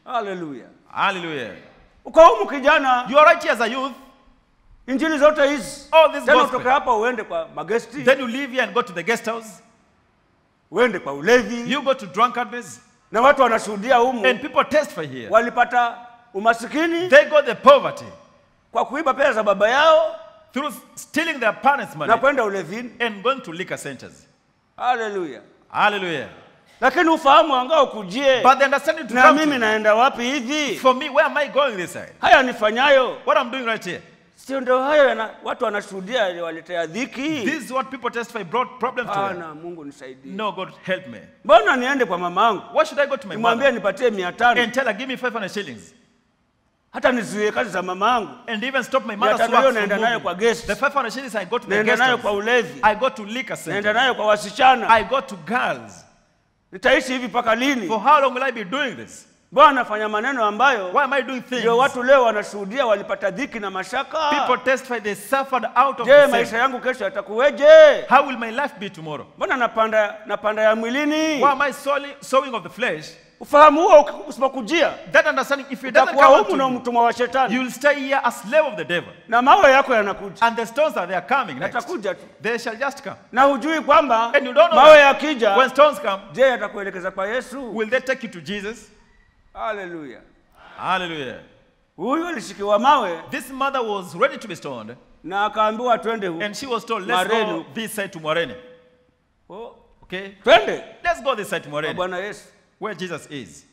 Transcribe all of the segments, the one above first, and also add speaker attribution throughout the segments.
Speaker 1: haleluya
Speaker 2: Hallelujah.
Speaker 1: uko humu kijana
Speaker 2: You are right here as a youth.
Speaker 1: injili zote hizi
Speaker 2: All this
Speaker 1: tena
Speaker 2: gospel.
Speaker 1: utoke hapa uende kwa magesti
Speaker 2: Then you leave here and go to the guest house.
Speaker 1: uende kwa ulevi
Speaker 2: You go to drunkardness.
Speaker 1: na watu wanashuhudia humu
Speaker 2: And people testify here.
Speaker 1: walipata umasikini
Speaker 2: They got the poverty
Speaker 1: kwa kuiba pesa za baba yao
Speaker 2: through stealing their parents' money
Speaker 1: na kwenda ulevini
Speaker 2: and going to liquor centers.
Speaker 1: haleluya
Speaker 2: Hallelujah.
Speaker 1: lakini ufahamu anga ukujie
Speaker 2: But the understanding to
Speaker 1: na
Speaker 2: come
Speaker 1: mimi
Speaker 2: to,
Speaker 1: naenda wapi hivi
Speaker 2: for me, where am I going this side?
Speaker 1: haya nifanyayo
Speaker 2: What I'm doing right here.
Speaker 1: sio ndio hayo yana, watu wanashuhudia yaliwaletea dhiki
Speaker 2: This is what people testify brought problems to them.
Speaker 1: ana mungu nisaidie
Speaker 2: No, God help me.
Speaker 1: mbona niende kwa mama angu
Speaker 2: Why should I go to my
Speaker 1: nimwambie
Speaker 2: mother
Speaker 1: nipatie mia tano
Speaker 2: and tell her, give me 500 shillings?
Speaker 1: hata nizuie kazi za mama angu
Speaker 2: And even stop my
Speaker 1: Mia
Speaker 2: mother's
Speaker 1: tano
Speaker 2: work
Speaker 1: hiyo
Speaker 2: from
Speaker 1: naenda nayo
Speaker 2: moving.
Speaker 1: kwa guest
Speaker 2: The 500 shillings I go to the
Speaker 1: naenda
Speaker 2: guest
Speaker 1: nayo kwa
Speaker 2: house.
Speaker 1: ulevi
Speaker 2: I go to liquor
Speaker 1: naenda
Speaker 2: center.
Speaker 1: nayo kwa wasichana
Speaker 2: I go to girls.
Speaker 1: nitaishi hivi mpaka lini
Speaker 2: For how long will I be doing this?
Speaker 1: mbona nafanya maneno ambayo
Speaker 2: Why am I doing things?
Speaker 1: ndio watu leo wanashuhudia walipata dhiki na mashaka
Speaker 2: People testify they suffered out of
Speaker 1: je
Speaker 2: the
Speaker 1: maisha
Speaker 2: sin.
Speaker 1: yangu kesho yatakuweje
Speaker 2: How will my life be tomorrow?
Speaker 1: mbona napanda napanda ya mwilini
Speaker 2: Why am I sowing, sowing of the flesh?
Speaker 1: ufahamu huo uki- usipokujia
Speaker 2: That understanding, if it doesn't
Speaker 1: utakuwa
Speaker 2: come
Speaker 1: humu na
Speaker 2: out to you,
Speaker 1: mtumwa wa shetani
Speaker 2: you will stay here a slave of the devil.
Speaker 1: na mawe yako yanakuja
Speaker 2: And the stones that they are coming next,
Speaker 1: yatakuja tu
Speaker 2: they shall just come.
Speaker 1: na hujui kwamba
Speaker 2: And you don't know
Speaker 1: mawe
Speaker 2: that.
Speaker 1: yakija
Speaker 2: When stones come,
Speaker 1: je yatakuelekeza kwa yesu
Speaker 2: will they take you to Jesus?
Speaker 1: haleluya
Speaker 2: Hallelujah.
Speaker 1: huyu alishikiwa mawe
Speaker 2: This mother was ready to be stoned,
Speaker 1: na akaambiwa twende hu
Speaker 2: and she was told, let's go
Speaker 1: Marenu.
Speaker 2: this side to Moreni.
Speaker 1: Oh,
Speaker 2: Okay?
Speaker 1: twende
Speaker 2: Let's go this side to
Speaker 1: kwa
Speaker 2: Moreni,
Speaker 1: bwana yesu
Speaker 2: where Jesus is.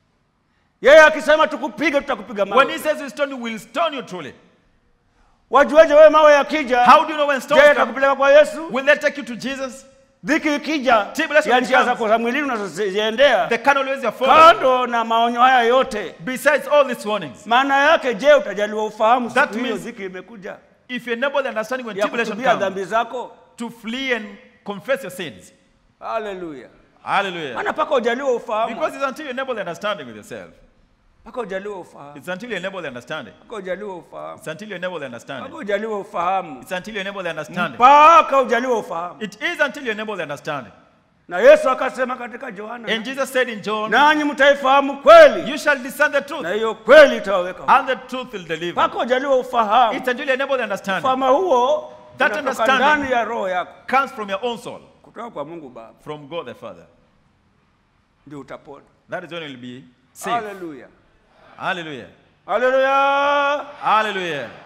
Speaker 1: yeye akisema tukupige tutakupiga
Speaker 2: When he
Speaker 1: mawe
Speaker 2: says we stone you, we'll stone you truly.
Speaker 1: wajueje wewe mawe yakija
Speaker 2: How do you know when
Speaker 1: je
Speaker 2: stones come?
Speaker 1: atakupeleka kwa yesu
Speaker 2: Will they take you to Jesus?
Speaker 1: dhiki ikija
Speaker 2: Tribulation
Speaker 1: ya njia
Speaker 2: comes.
Speaker 1: zako za mwilini unazoziendea
Speaker 2: The carnal ways you are following.
Speaker 1: kando na maonyo haya yote
Speaker 2: Besides all these warnings,
Speaker 1: maana yake je utajaliwa ufahamu
Speaker 2: That
Speaker 1: siku hiyo
Speaker 2: means-
Speaker 1: dhiki imekuja
Speaker 2: if you enable the understanding when
Speaker 1: ya
Speaker 2: tribulation
Speaker 1: kutubia
Speaker 2: comes,
Speaker 1: dhambi zako
Speaker 2: to flee and confess your sins.
Speaker 1: haleluya
Speaker 2: Hallelujah.
Speaker 1: maana mpaka ujaliwa ufahamu
Speaker 2: Because it's until you enable the understanding with yourself.
Speaker 1: mpaka ujaliwa ufahamu
Speaker 2: It's until you enable the understanding.
Speaker 1: mpaka ujaliwa ufahamu
Speaker 2: It's until you enable the
Speaker 1: mpaka
Speaker 2: understanding.
Speaker 1: ujaliwa ufahamu
Speaker 2: It's until you enable the understanding.
Speaker 1: mpaka ujaliwa ufahamu
Speaker 2: It is until you enable the understanding.
Speaker 1: na yesu akasema katika johana
Speaker 2: And Jesus said in John,
Speaker 1: nanyi mtaifahamu kweli
Speaker 2: You shall discern the truth,
Speaker 1: na hiyo kweli itawaweka huru.
Speaker 2: and the truth will deliver.
Speaker 1: mpaka ujaliwa ufahamu
Speaker 2: It's until you enable the understanding.
Speaker 1: ufahamu huo
Speaker 2: That
Speaker 1: unatoka
Speaker 2: understanding-
Speaker 1: ndani ya roho yako
Speaker 2: Comes from your own soul,
Speaker 1: kutoka kwa mungu baba
Speaker 2: from God the Father.
Speaker 1: ndio utapona
Speaker 2: That is when you'll be saved.
Speaker 1: haleluya
Speaker 2: Hallelujah.
Speaker 1: haleluya
Speaker 2: Hallelujah.